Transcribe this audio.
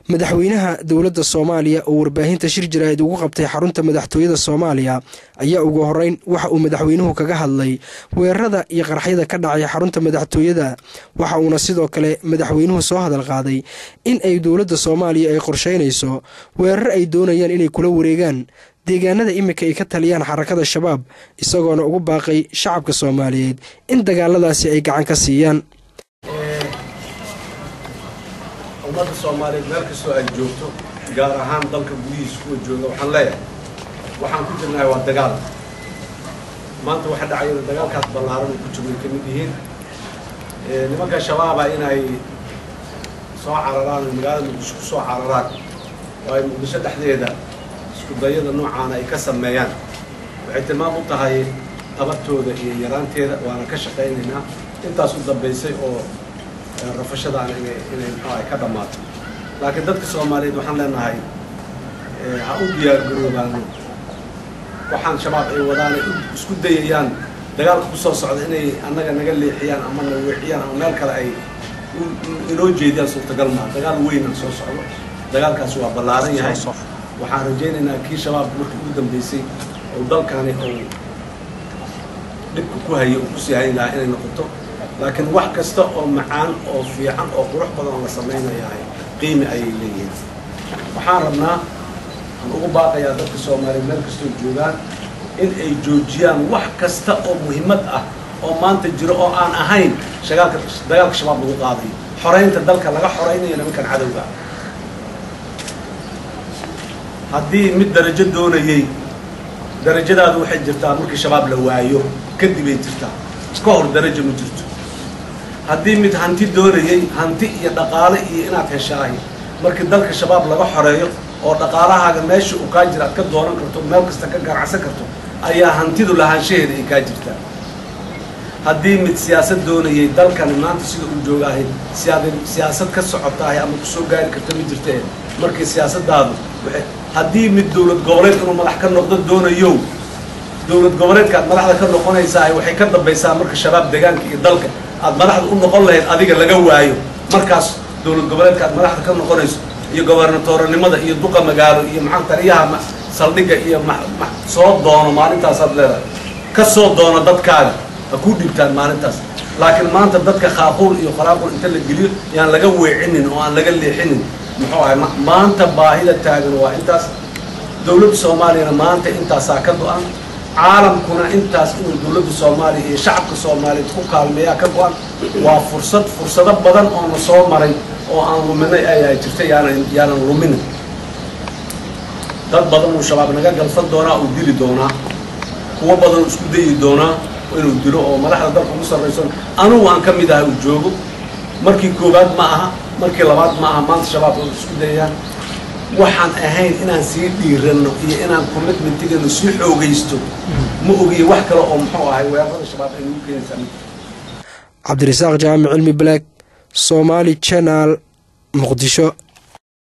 madaxweynaha dowladda soomaaliya oo warbaahinta shir jaraa'id ugu qabtay xarunta madaxtooyada soomaaliya ayaa ugu horeyn waxa uu madaxweynuhu kaga hadlay weerarada iyo qaraxyada ka dhacay xarunta madaxtooyada waxa uuna sidoo kale madaxweynuhu soo hadal qaaday in ay dowladda soomaaliya ay qorsheynayso weerar ay doonayaan inay kula wareegaan deegaanada iminka ay ka taliyaan xarakada shabaab isagoona ugu baaqay shacabka soomaaliyeed in dagaaladaasi ay gacan ka siiyaan ummadda soomaaliyeed meel kastoo ay joogto gaar ahaan dalka gudihiisa kuwa jooga waxaan leeyahay waxaan ku jirnahay waa dagaal maanta waxa dhacayana dagaalkaas ballaaran ay ku jirno ay ka mid yihiin nimanka shabaaba inay soo cararaan oo magaalada muqdisho ku soo cararaan oo ay muqdisho dhexdeeda isku dayada noocaana ay ka sameeyaan waxay tilmaam u tahay tabartooda iyo yaraanteeda waana ka shaqaynaynaa intaas u dambaysay oo rafashadaan inay inay muxuu ay ka dhammaato laakiin dadka soomaaliyeed waxaan leenahay ha u diyaargaroobaano waxaan shabaab ay wadaan ay isku dayayaan dagaalka ku soo socda inay annaga naga leexiyaan ama na weexiyaan ama meel kale ay inoo jeediyaan suurtagal maa dagaal weynaan soo socdo dagaalkaas waa ballaaran yahay waxaan rajaynaynaa kii shabaab markii ugu dambeysay oo dalkani oo dhibka ku hayay oo kusii hayn lahaa inay noqoto laakiin wax kasta oo macaan oo fiican oo qurux badan oo la samaynayahay qiimi ayay leeyihiin waxaan rabnaa aan ugu baaqayaa dadka soomaaliyeed meel kastoo joogaan in ay joojiyaan wax kasta oo muhiimad ah oo maanta jiro oo aan ahayn shagaalka dagaalka shabaab lagu qaadayo xoraynta dalka laga xoraynayo nimankan cadowga haddii mid darajo doonayey darajadaadu waxay jirtaa markii shabaab la waayo kadibay jirtaa ka hor darajo ma jirto haddii mid hanti doonayey hanti iyo dhaqaale iyo inaad heshaahay markii dalka shabaab laga xoreeyo oo dhaqaalahaaga meesha uu kaa jira aad ka doonan karto meel kasta ka ganacsan karto ayaa hantidu lahaanshaheeda ay kaa jirtaa haddii mid siyaasad doonayey dalkani maanta sida uu joogaahay siyaasad ka socotaahay ama kusoo gaari karto ma jirtee markii siyaasadaadu waxay haddii mid dowlad goboleed inuu madax ka noqdo doonayo dowlad goboleedka aad madaxda ka noqonaysaa waxay ka dambaysaa marka shabaab deegaanka iyo dalka aad madaxda u noqon lahayd adiga laga waayo markaas dowlad goboleedka aad madaxda ka noqonayso iyo gobernatoranimada iyo duqa magaalo iyo maxaa taliyaha saldhigga iyo soo doono maalintaasaad leedahay ka soo doono dadkaaga ha kuu dhibtaan maalintaas laakiin maanta dadka khaaquul iyo khalaaqul inta la geliyo yaan laga weecinin oo aan laga leexinin muxuu ahay maanta baahida taagan waa intaas dowladda soomaaliyana maanta intaasaa ka go-an caalamkuna intaas inuu dowladda soomaaliya iyo shacabka soomaaliyeed ku kaalmeeyaa ka go-an waa fursad fursado badan oona soo maray oo aan luminay ayaa jirta yaanan yaanan luminin dad badan uu shabaab naga galfan doonaa uu dili doonaa kuwo badan uu isku dayi doonaa inuu dilo oo madaxda dalka ugu sarrayso anugu aan ka mid ahay uu joogo markii koowaad ma aha markii labaad ma aha maanta shabaab oo isku dayayaan waxaan ahayn inaan sii dhiiranno iyo inaan commitmentiganu sii xoogaysto ma ogiye wax kale oo muxuu ahay weerarada shabaab ay nagu keenaysaa cabdirasaaq jaamic cilmi black somaali channel muqdisho